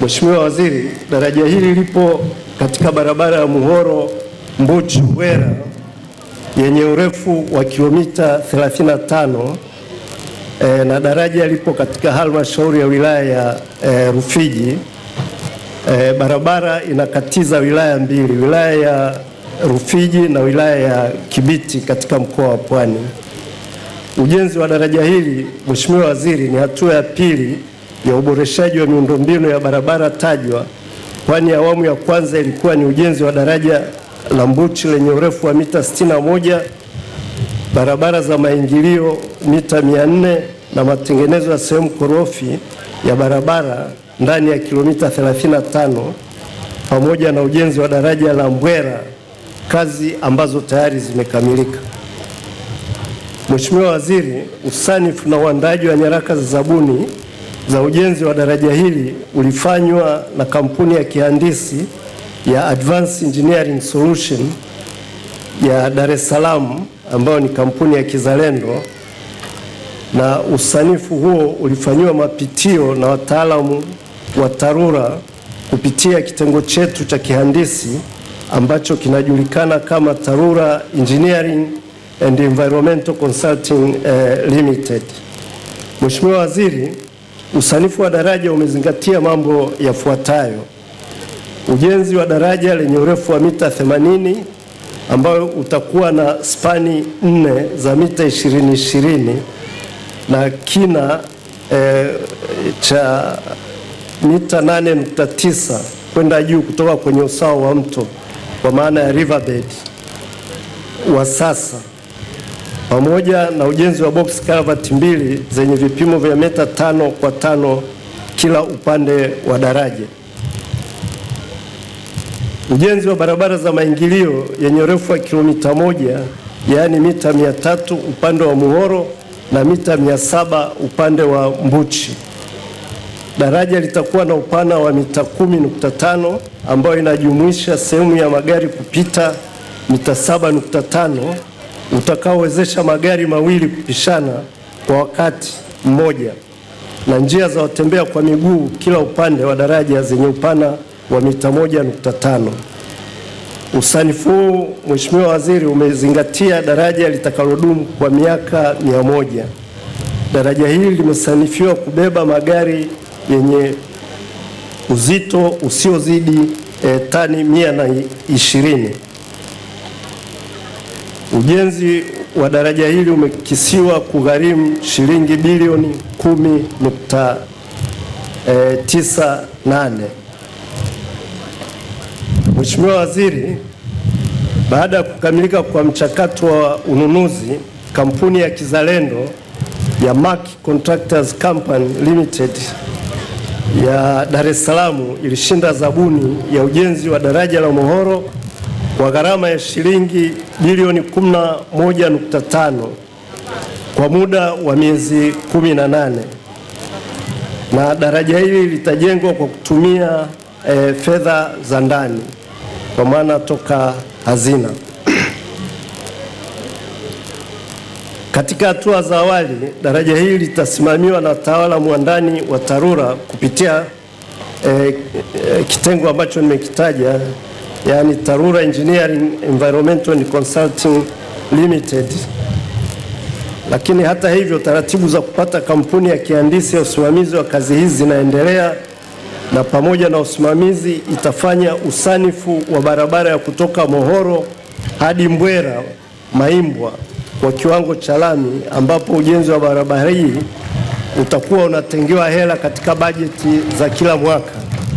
Mheshimiwa Waziri, daraja hili lipo katika barabara ya Muhoro Mbuchi Bwera yenye urefu wa kilomita 35 e, na daraja lipo katika halmashauri ya wilaya ya e, Rufiji. E, barabara inakatiza wilaya mbili, wilaya ya Rufiji na wilaya ya Kibiti katika mkoa wa Pwani. Ujenzi wa daraja hili Mheshimiwa Waziri, ni hatua ya pili ya uboreshaji wa miundombinu ya barabara tajwa, kwani awamu ya kwanza ilikuwa ni ujenzi wa daraja la Mbuchi lenye urefu wa mita 61, barabara za maingilio mita 400 na matengenezo ya sehemu korofi ya barabara ndani ya kilomita 35 pamoja na ujenzi wa daraja la Mbwera, kazi ambazo tayari zimekamilika. Mheshimiwa Waziri, usanifu na uandaaji wa nyaraka za zabuni za ujenzi wa daraja hili ulifanywa na kampuni ya kihandisi ya Advanced Engineering Solution ya Dar es Salaam ambayo ni kampuni ya kizalendo, na usanifu huo ulifanyiwa mapitio na wataalamu wa TARURA kupitia kitengo chetu cha kihandisi ambacho kinajulikana kama TARURA Engineering and Environmental Consulting eh, Limited. Mheshimiwa Waziri, usanifu wa daraja umezingatia mambo yafuatayo: ujenzi wa daraja lenye urefu wa mita 80 ambayo utakuwa na spani nne za mita 20 20 na kina eh, cha mita 8.9 kwenda juu kutoka kwenye usawa wa mto kwa maana ya riverbed wa sasa pamoja na ujenzi wa box culvert mbili zenye vipimo vya mita tano kwa tano kila upande wa daraja. Ujenzi wa barabara za maingilio yenye urefu wa kilomita moja yaani mita mia tatu upande wa Muhoro na mita mia saba upande wa Mbuchi. Daraja litakuwa na upana wa mita kumi nukta tano ambayo inajumuisha sehemu ya magari kupita mita saba nukta tano utakaowezesha magari mawili kupishana kwa wakati mmoja na njia za watembea kwa miguu kila upande wa daraja zenye upana wa mita moja nukta tano. Usanifu huu Mheshimiwa Waziri, umezingatia daraja litakalodumu kwa miaka mia moja. Daraja hili limesanifiwa kubeba magari yenye uzito usiozidi eh, tani mia na ishirini. Ujenzi wa daraja hili umekisiwa kugharimu shilingi bilioni kumi nukta eh, tisa nane. Mheshimiwa Waziri, baada ya kukamilika kwa mchakato wa ununuzi, kampuni ya kizalendo ya Mark Contractors Company Limited ya Dar es Salaam ilishinda zabuni ya ujenzi wa daraja la Muhoro kwa gharama ya shilingi bilioni 11.5 kwa muda wa miezi 18 na daraja hili litajengwa kwa kutumia e, fedha za ndani kwa maana toka hazina. Katika hatua za awali, daraja hili litasimamiwa na wataalamu wa ndani wa TARURA kupitia e, e, kitengo ambacho nimekitaja, yaani TARURA Engineering Environmental and Consulting Limited. Lakini hata hivyo, taratibu za kupata kampuni ya kihandisi ya usimamizi wa kazi hizi zinaendelea na pamoja na usimamizi itafanya usanifu wa barabara ya kutoka Mohoro hadi Mbwera Maimbwa kwa kiwango cha lami, ambapo ujenzi wa barabara hii utakuwa unatengewa hela katika bajeti za kila mwaka.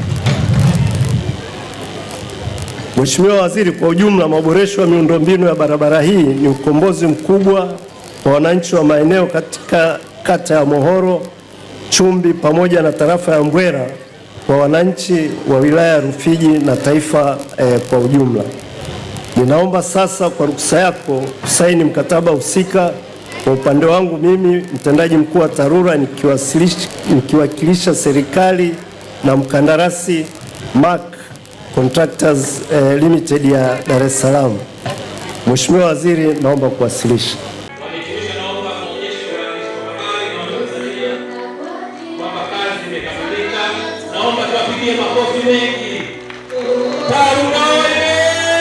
Mheshimiwa Waziri, kwa ujumla maboresho ya miundombinu ya barabara hii ni ukombozi mkubwa kwa wananchi wa maeneo katika kata ya Mohoro, Chumbi pamoja na tarafa ya Mbwera kwa wananchi wa wilaya ya Rufiji na taifa eh, kwa ujumla. Ninaomba sasa kwa ruksa yako kusaini mkataba husika. Kwa upande wangu mimi mtendaji mkuu wa TARURA nikiwasilisha- nikiwakilisha serikali na mkandarasi Mark Contractors eh, Limited ya Dar es Salaam. Mheshimiwa Waziri, naomba kuwasilisha. Wamehitimisha, naomba maonyesho ya habari na Watanzania kwamba kazi imekamilika. Naomba tuwapigie tuwapigie makofi mengi. Tarura oye!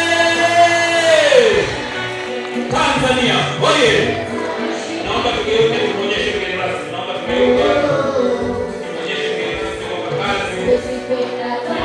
Tanzania oye! Naomba tugeuke tuonyeshe mgeni rasmi. Naomba tugeuke tuonyeshe mgeni rasmi kwa kazi